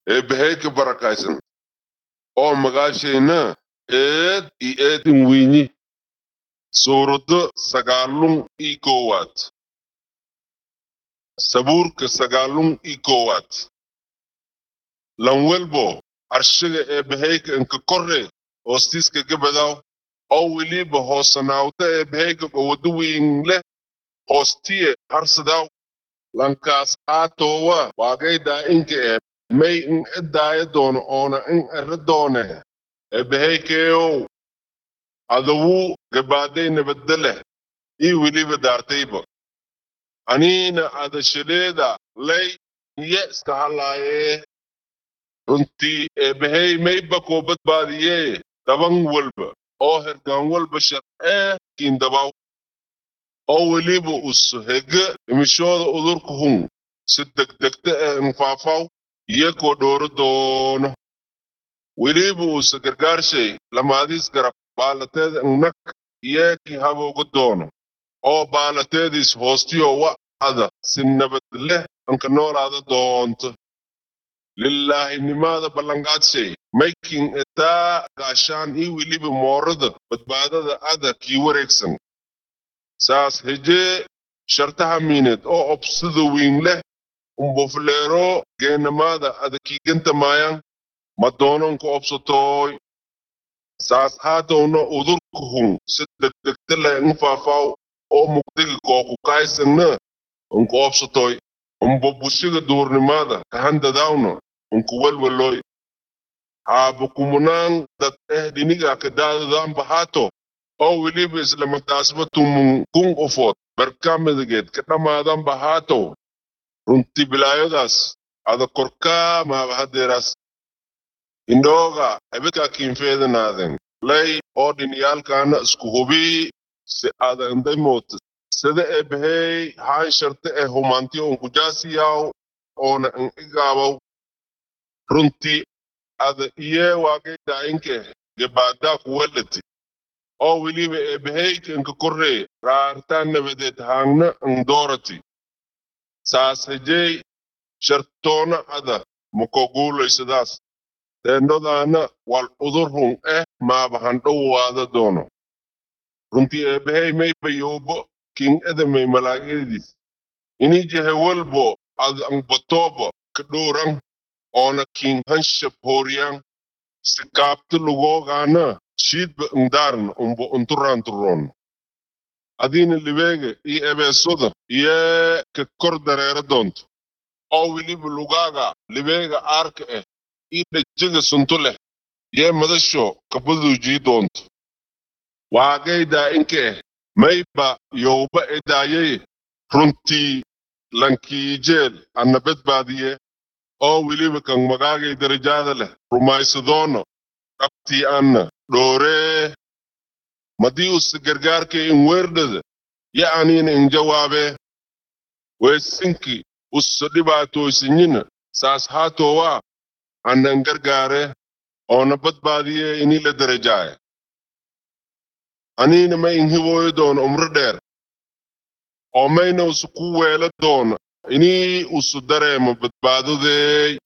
eebbahey ka barakaysan oo magaashayna eed i eedin weyni suurado sagaalun ii koowaad sabuurka sagaalun ii koowaad lan welbo arshiga eebbaheyka inka korre hoostiiska gabadaw oo weliba hoosanaawta eebbaheyka gowado weyn leh hoostiye harsadaw lankaas aatowa waagaydaa inka e may in edaaya doono oona in ere doone eebbaheykeeyow adawu gabaaday nabadda leh ii weliba daartayba aniina adashaleeda lay niye iska hadlaayee runtii eebbahey mayba koo badbaadiyee daban walba oo hergaan walba sharcee kiindabaw oo weliba us hege dhimishooda udurka hun si degdegta ee infaafaw iyakoo dhooro doono weliba usa gargaarshay lamaadiis garab baalateeda innak iyakii habooga doono oo baalateediis hoostiyo wa'ada si nabad leh anka noolaada doonto lilaahinimada ballanqaadshay maykin etaa gaashaan ii weliba moorada badbaadada ada kii wareegsan saas hejee shartaha miineed oo obsida wiin leh umbofleero geenamaada ada kiiganta maayan ma doononka obsatooy saas haatowna udurka hun si degdegta leh infaafaw oo mugdiga kooku kaaysanna unka obsatoy umbo bushiga duurnimada kahandadawna unka welweloy haaba kumunaan dad eh dhiniga kadaadadaanba haato oo weliba islamadaasba tumun kun ufood barkaamadageed ka dhammaadanba haatow runtii bilaayadaas ada korkaa maaba hadeeraas indhooga ebedkaa kiinfeedanaaden lay oo dhiniyaalkaana isku hubii si ada indaymoota sida eebbahey haan sharte ee humaantiyo unkujaasiyaw oona in igaabaw runtii ada iyee waagaydaayinke gebaadaa kuwelati oo weliba eebbaheyka inka korree raartaan nabadeed haangna indoorati saas hejey shartoona ada makoguulaysadaas teendhodaana wal udur run eh maaba handhowaada doono runtii eebbahey mayba yoobo king edamay malaa'igadiis inii jehe walbo ada anbatooba ka dhowran oona king hanshab hooriyaan si kaabta lugoogaana shiidba indaaran umbo unturaanturoon adiina libeega iyo ebeesoda iyee ka kor dareera doonto oo weliba lugaaga libeega aarka eh iyo dhajiga sunto leh yee madasho kabaduujii doonto waagaydaa inka eh mayba yowba edaayay runtii lankiijeel anna badbaadiye oo weliba kan magaagay darajaada leh rumaysadoono dhabtii anna dhooree madii usa gargaarkay in weerdhada ya aniina in jawaabee weesinki usa dhibaatooysinyina saas haatowaa annan gargaare oona badbaadiye inii la darajaaye aniina ma in hibooyo doono umro dheer oo mayna usa ku weela doono inii usu dareemo badbaadodeey